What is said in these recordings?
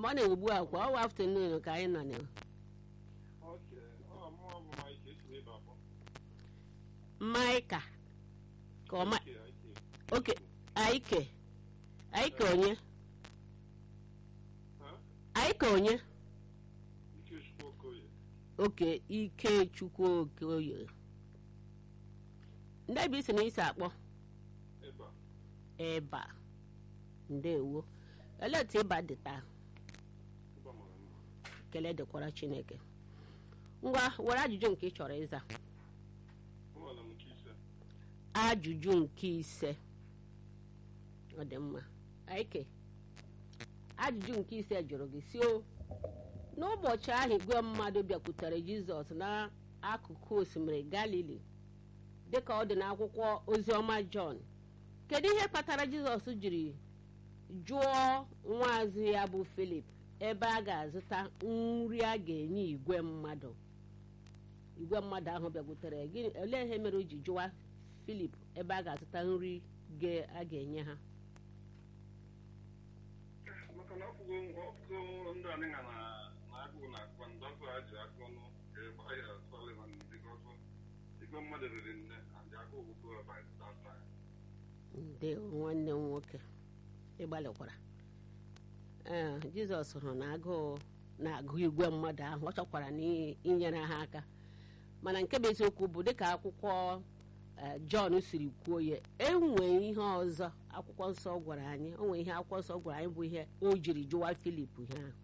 morning ugbu a kwa ọwa afternoon ka anyị nọ na oke ọ mụọ bụ Mike esi n'ebe akpọ maịka ka ọma Ike, Ike. oke aike aike onye Ha? aike onye Ikechukwu Okoye oke ikechukwu okoye ndị ebe isi na isi akpọ ebe a ịba ndewo olee otu ịba dị taa ebe a mara mma kele dịkwara chineke ngwa were ajụjụ nke ị chọrọ ịza ụmụala m nke ise ajụjụ nke ise ọ dị mma aike ajụjụ nke ise jụrụ gị si o n'ụbọchị ahụ igwe mmadụ bịakwutere jizọs n'akụkụ osimiri galili dịka ọ dị n'akwụkwọ oziọma jọn kedu ihe kpatara jizọs jiri jụọ nwaazụ ya bụ filip ebe a ga-azụta nri a ga-enye igwe mmadụ igwe mmadụ ahụ bịakwutere gịnị olee ihe mere o ji jụwa filip ebe a ga-azụta nri ga- a ga-enye ha maka na ọfụgo ọfụgo ndị anịga na na agụụ na akpa ndọkụ ha ji aka ọnụ ka ịgba ya Sullivan bikọsụ igwe mmadụ riri nne and agụụ bụgo by that time ndị nwanne m nwoke ịgbalịkwara ee jizọs hụrụ na agụụ na-agụ igwe mmadụ ahụ ọ chọkwara n'inyere ha aka mana nke bụ eziokwu bụ dịka akwụkwọ eh, jọn siri kwuo ya enwe ihe ọzọ akwụkwọ nsọ gwara anyị o nwere ihe akwụkwọ nsọ gwara anyị bụ ihe o jiri jụwa filip ihe ahụ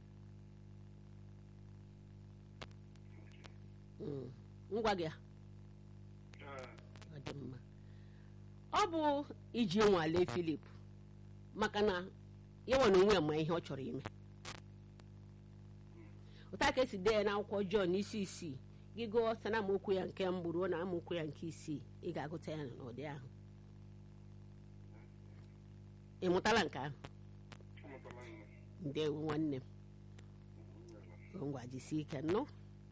Mm. ngwa gị a, Ee, ọ dị mma ọ bụ iji nwalee filip maka na ya nwe na onwe ya ma ihe ọ chọrọ ime ụta ka esi dee ya n'akwụkwọ jọn isi isii gị gụọ site na amaokwu ya nke mbụ ruo na amaokwu ya nke isii ị ga-agụta ya n'ụdị ahụ ị mụtala nke ahụ amụtala nne ndewo nwanne m ngwa jisie ike nnụ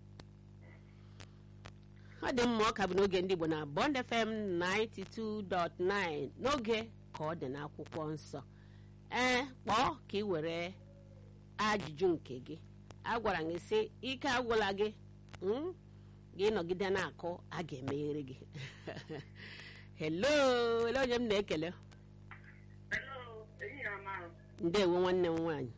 ọ dị mma ọ ka bụ n'oge ndị Igbo na Bond FM 92.9 n'oge ka ọ dị n'akwụkwọ nsọ ee kpọọ ka ị were ajụjụ nke gị agwara gị sị ike agwụla gị mm? gị nọgide na-akụ a ga-emeghere gị hello ele onye m na-ekele Hello, ehihie ọma. ndewo nwanne m nwaanyị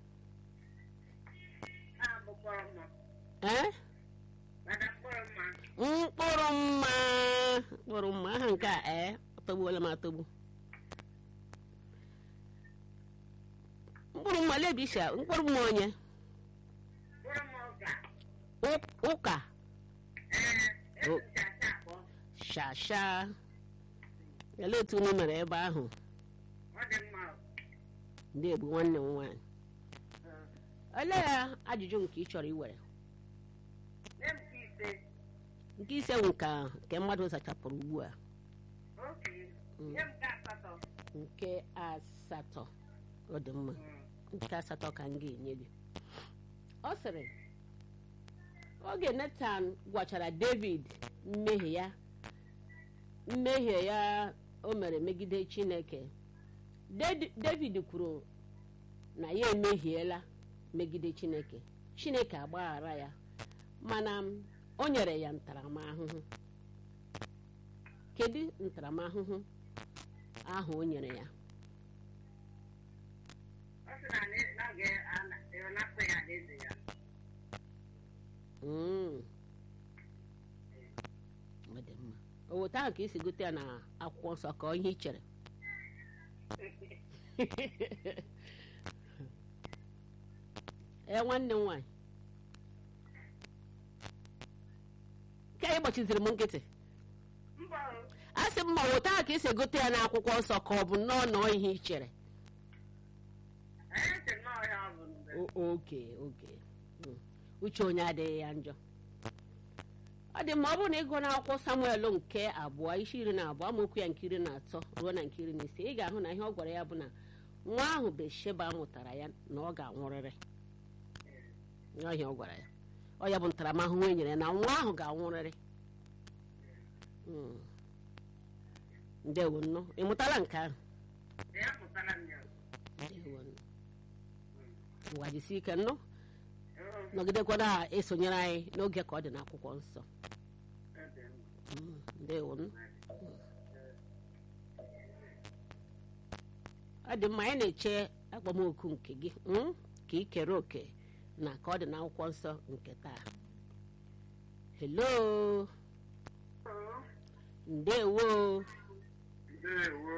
A bụkpọrọ mma. ee Maka mkpụrụ mma. mkpụrụ mma mkpụrụ mma aha nke a ee atọgbuola m atọgbu mkpụrụ mma lebisha mkpụrụ mma onye Mkpụrụ mma ụka. Ụ- ụka Ee, Oh. ebucha asa akpọ. shasha ele otu unu mere ebe ahụ Ọ dị mma. ndị egbu nwanne m nwaanyị Ee. olee ya ajụjụ nke ị chọrọ iwere Nye m nke ise. nke ise bụ nke ahụ nke mmadụ zachapụrụ ugbu a Oke. Mm. Nye m nke asatọ. nke asatọ ọ dị mma Mm. nke asatọ ka m ga-enye gị ọ sịrị oge netan gwachara david mmehie ya mmehie ya o mere megide chineke Dedi- david kwuru na ya emehiela megide chineke chineke agbaghara ya mana m, o nyere ya ntaramahụhụ kedu ntaramahụhụ ahụ o nyere ya Ọ sị na ne- na ọ ga- ewelapụ ya n'eze ya. Mm. ọ dị mma o weta ahụ ka esi gote ya na akwụkwọ nsọ ka ọ ihe i chere ee nwanne m nwaanyị ka ị gbachiziri m nkịtị Mbọ o. a sị m ma weta ahụ ka esi egote ya na akwụkwọ nsọ ka ọ bụ nnọọ nọọ ihe i chere Anyị sị nnọọ ya ọ bụ mgbe. O- oke oke Mm. uche onye adịghị ya njọ ọ dị mma ọ bụrụ na ịgụ n'akwụkwọ samuel nke abụọ isi iri na abụọ amaokwu ya nke iri na atọ ruo na nke iri na ise ị ga-ahụ na ihe ọ gwara ya bụ na nwa ahụ besheba mụtara ya na ọ ga-anwụrịrị ọhịa ọ gwara ya ọ ya bụ ntaramahụhụ e nyere ya na nwa ahụ ga-anwụrịrị Mm. ndewo nnụ ị mụtala nke ahụ Ya pụtara m ya. ndewo nnụ ngwa jisie ike nnụ nọgidekwa na-esonyere anyị n'oge ka ọ dị n'akwụkwọ nsọ Mm, ndewo nụ. ọ dị mma anyị na-eche akpọmoku nke gị mm, ka ị kere oke na ka ọ dị n'akwụkwọ nsọ nke taa hello ndewo ndewo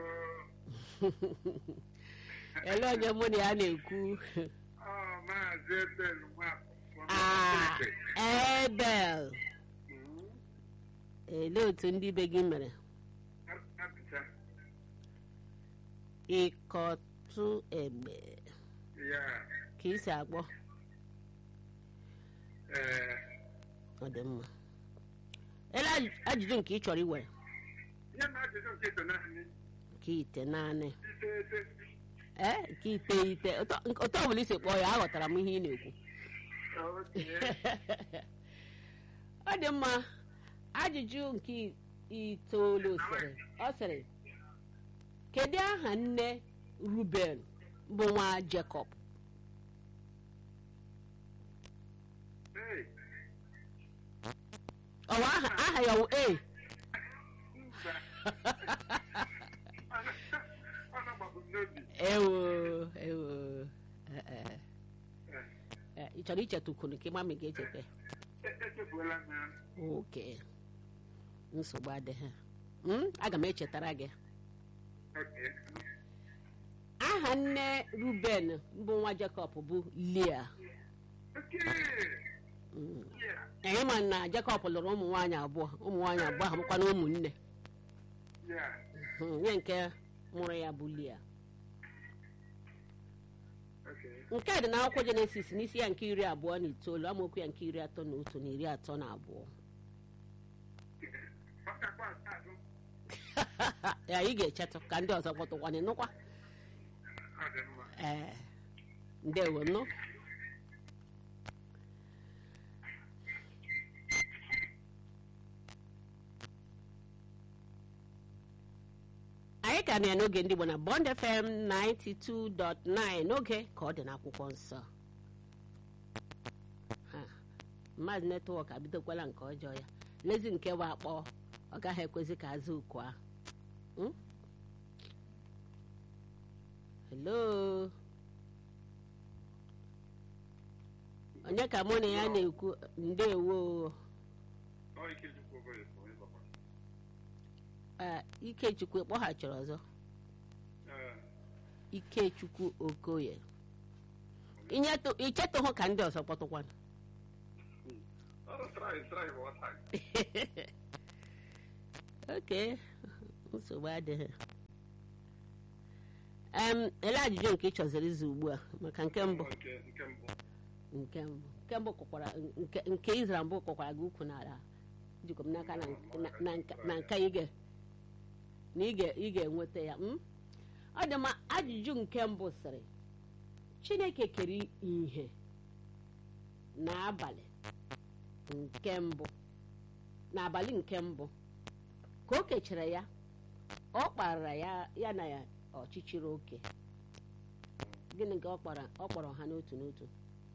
ele onye mụ na ya na-ekwu ọ maazị ebel nwafọ Ah, ebel elee otu ndị be gị mere apịta ịkọtụ egbe ya ka isi akpọ ee ọ dị mma ele aj- ajụjụ nke ị chọrọ iwere ihe na ajụjụ nke so naanị nke ite naanị iteghete ee nke iteghete otu otu ọbụla isi kpọọ ya aghọtara m ihe ị na-ekwu okenye ọ dị mma ajụjụ nke itoolu sịrị ọ sịrị kedu aha nne ruben bụ nwa jekọb ee ọwa aha aha ya wụ e mba ọ na-agbapụ m n'obi ewo ewo eh, eh. Eh, ị chọrọ ichetukunu ka ịma ma ị ga-echeta E- echefuola m ya oke nsogbu adịghị Mm, aga m echetara gị oke aha nne ruben bụ nwa jekọb bụ lia oke Mm. ya anyị ma na jekọb lụrụ ụmụ nwaanyị abụọ ụmụ nwaanyị abụọ ahụ bụkwa na ụmụnne ya Mm, nye nke mụrụ ya bụ lia oke nke a dị n'akwụkwọ jenesis n'isi ya nke iri abụọ na itoolu amaokwu ya nke iri atọ na otu na iri atọ na abụọ ọ kakwa azụ ya ị ga-echetụ ka ndị ọzọ kpọtụkwana nụkwa ọ dị mma ee ndewo nụ anyị ka nọ ya n'oge ndị Igbo na Bond FM 92.9 n'oge ka ọ dị n'akwụkwọ nsọ Ha, mmadụ netwọk abidokwala nke ọjọọ ya lezi nke bụ akpọ ọ gaghị ekwezi ka azụ oku ahụ Hmm? hello onye ka mụ na ya na-ekwu ndewo ọ ikechukwu ogoye bụ onye papa Ah, ikechukwu kpọghachiri ọzọ ee ikechukwu okoye Inyetụ- ichetụhụ ka ndị ọzọ kpọtụkwana ọ trai trai bụ ọta oke nsogbu adịghị em ele ajụjụ nke ị chọziri izu ugbu a maka nke mbụ nke nke mbụ nke mbụ nke mbụ kụkwara nke nke izra mbụ kụkwara gị ukwu n'ala jikọ m n'aka na na- na nka- na nka ị ga na ị ga- ị ga-enweta ya mm? ọ dị mma ajụjụ nke mbụ sịrị chineke kere ihe n'abalị nke mbụ n'abalị nke mbụ ka o kechara ya ọ kpara ya ya na ya ọchịchịrị oke gịnị ka ọ kpara ọ kpọrọ ha n'otu n'otu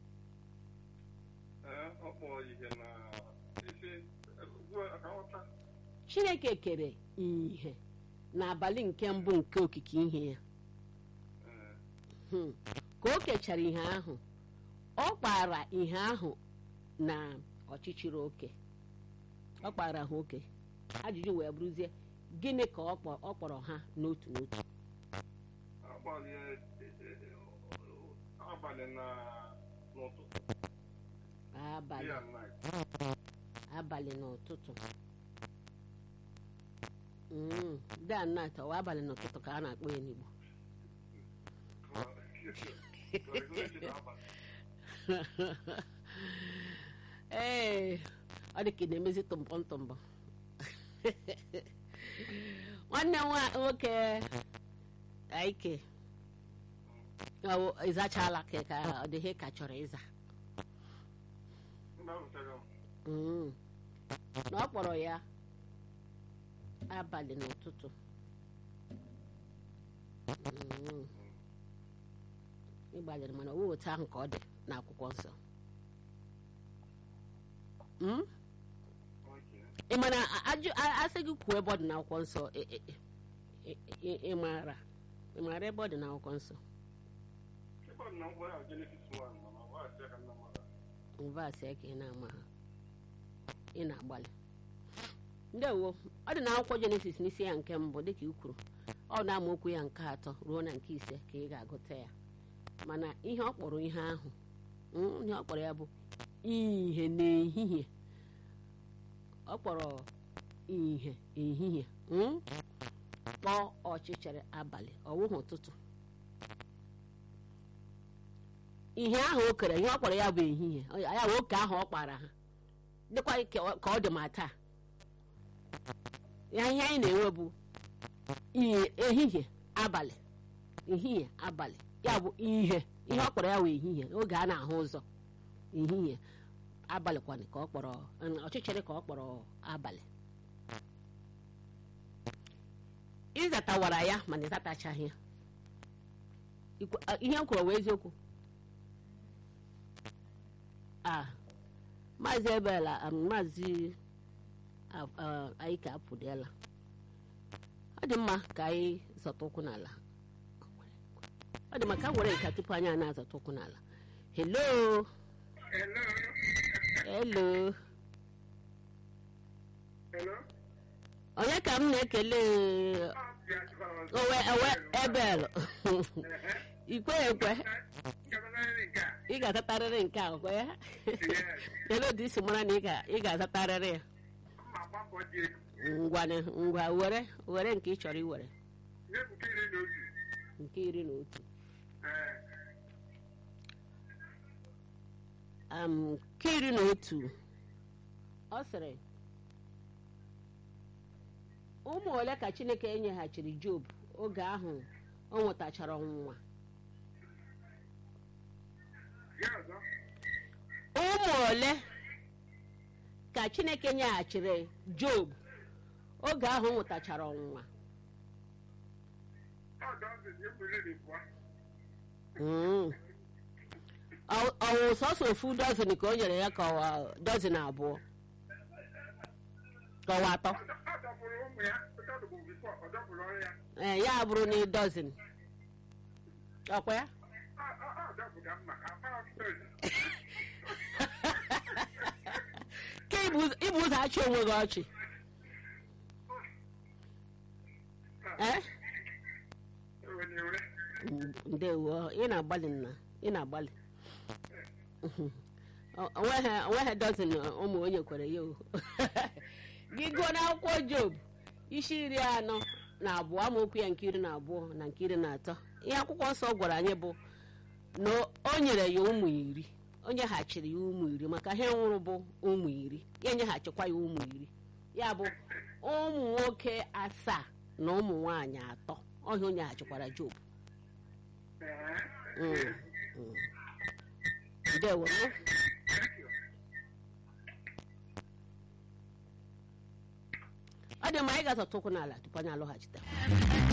ee ọ kpọrọ ihe na isi ugbu a ka nghọta chineke kere ihe n'abalị nke mbụ nke okike ihe ya ee Hmm. ka o kechara ihe ahụ ọ kpara ihe ahụ na ọchịchịrị oke ọ kpara ha oke ajụjụ wee bụrụzie gịnị ka ọ kpọ- ọ kpọrọ ha n'otu n'otu abalị abalị na n'ụtụtụ abalị day and night abalị na ụtụtụ Mm, day and night ọwa abalị na ụtụtụ ka a na-akpọ ya n'Igbo Congratulations, abalị. ee ọ dị ka ị na-emezi tụmbọm tụmbọm nwanne m nwa- nwoke aike ọ ịzachala ka ka ọ dị ihe ka chọrọ ịza Mba, ahụchaghị m. Mm. na ọ kpọrọ ya abalị n'ụtụtụ Mm. ịgbalịrị mana owe otu ahụ ka ọ dị n'akwụkwọ nsọ Mm? Okay. ị mana a- ajụ a- asị gị kwuo ebe ọ dị n'akwụkwọ nsọ ị- ị- ị- ị- ị maara ị maara ebe ọ dị n'akwụkwọ nsọ Ebe ọ dị na mkpụrụ ahụ Genesis 1 mana ọ bụ asị aka nna mmadụ. mvasị ka ị na-ama ha ị na-agbalị ndewo ọ dị n'akwụkwọ jenesis n'isi ya nke mbụ dịka i kwuru ọ na-amaokwu ya nke atọ ruo na nke ise ka ị ga-agụta ya mana ihe ọ kpọrọ ihe ahụ mm, ihe ọ kpọrọ ya bụ ihe n'ehihie ọ kpọrọ ihe ehihie mm, kpọọ ọchịchịrị abalị ọwụhụ ụtụtụ ihe ahụ o kere ihe ọ kpọrọ ya bụ ehihie Ọ- ya bụ oke ahụ ọ kpara ha dịkwa ka ọ- ka ọ dị ma taa ya ihe anyị na-enwe bụ ihe- ehihie abalị ehihie abalị ya bụ ihe ihe ọ kpọrọ ya bụ ehihie oge a na-ahụ ụzọ ehihie abalị kwanị ka ọ kpọrọ ọchịchịrị ka ọ kpọrọ abalị ịzatawara ya mana ịzatachaghị ya Ikwu- a- ihe m kwuru bụ eziokwu a maazị ebela um, maazị a- a- anyị ka apụdela ọ dị mma ka anyị zọta ụkwụ n'ala ọ dị mma ka m were nka tupu anyị a na-azọta ụkwụ n'ala hello Hello. hello Hello. onye ka m na-ekele owe owe ebel ikwe ekwe ị ga-azatarịrị nke a kwe ya ele ụdị isi mara na ị ga- ị ga-azatarịrị ya ngwa ngwa were were nke ị chọrọ iwere nke iri na otu um, nke iri na otu ọ sịrị ụmụ ole ka chineke enyeghachiri job oge ahụ o nwetachara ọnwụnwa ụmụ ole ka chineke nyeghachiri job oge ahụ o nwetachara ọnwụnwa Mm. Ọ- ọ wụ sọsọ ofu dọzin ka o nyere ya ka ọwa dọzin abụọ ka ọwa atọ ee ya bụrụ na dọzin ọkwa ya ka ibu ibu ụzọ achị onwe gị ọchị ee ndewo ị na-agbalị nna ị na-agbalị O- onweghị onweghị dọzin ụmụ onye kwere ya o gị gụọ n'akwụkwọ job isi iri anọ na abụọ amaokwu ya nke iri na abụọ na nke iri na atọ ihe akwụkwọ nsọ gwara anyị bụ na o nyere ya ụmụ iri o nyeghachiri ya ụmụ iri maka ihe nwụrụ bụ ụmụ iri ya enyeghachikwa ya ụmụ iri ya bụ ụmụ nwoke asaa na ụmụ nwaanyị atọ ọhịa o nyeghachikwara job Mm, mm. ndewo ọ dị mma anyị ga-azọta ụkwụ n'ala tupu anyị alọghachite